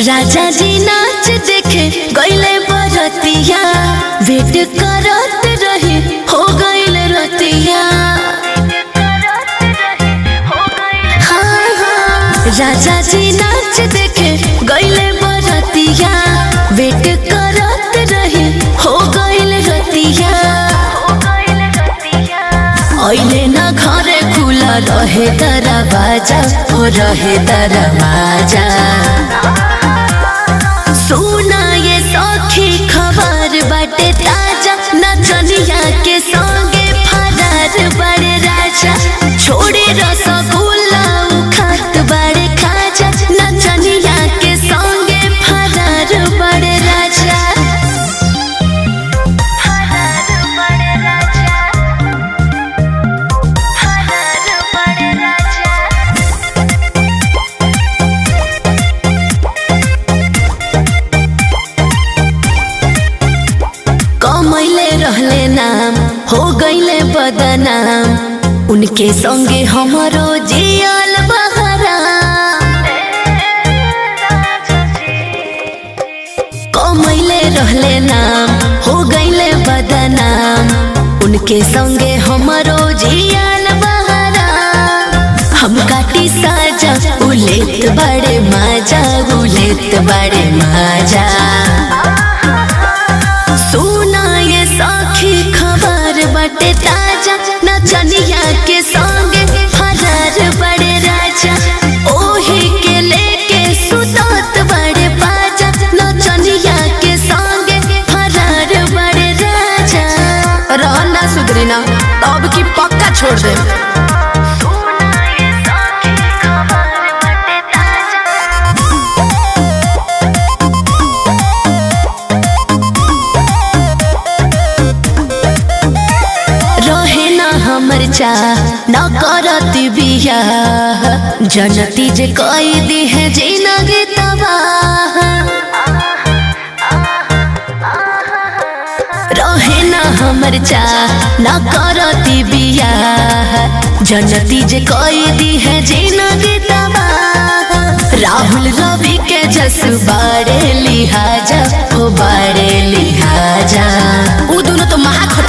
राजा जी नाच देखे गईले बरतिया वेट करत रहे हो गईल रतिया हाँ, हाँ, राजा जी नाच देखे गईले बरतिया वेट करत रहे हो गईल रतिया ऐले न घरे खुला रहे दरवाजा हो रहे दरवाजा सुना ये सखी खबर बाटे ताजा नचनिया के संगे फरार बड़े राजा छोड़े रसगुल्ला खात बड़े खाजा नचनिया के संगे फरार बड़े राजा फरार बड़े राजा फरार बड़े राजा कमैले रहले नाम हो गईले बदनाम उनके संगे हमरो जियल बहरा कमैले रहले नाम हो गईले बदनाम उनके संगे हमरो जियल बहरा हम काटी साजा उलेत बड़े माजा उलेत बड़े माजा सुना ये सखी खबर बटे ताजा नचनिया के संगे फरार बड़े राजा ओही के लेके सुतत बड़े बाजा नचनिया के संगे फरार बड़े राजा रहना सुधरी ना अब की पक्का छोड़ दे सुना ये सखी खबर बटे ताजा रहे ना हमर चाह न करती बिया जनती जे कई दी है जिनगी तबाह रहे ना हमर चाह न करती बिया जनती जे कई दी है जिनगी तबाह राहुल रवि के जस बाड़े लिहाजा हो बाड़े लिहाजा वो दोनों तो महा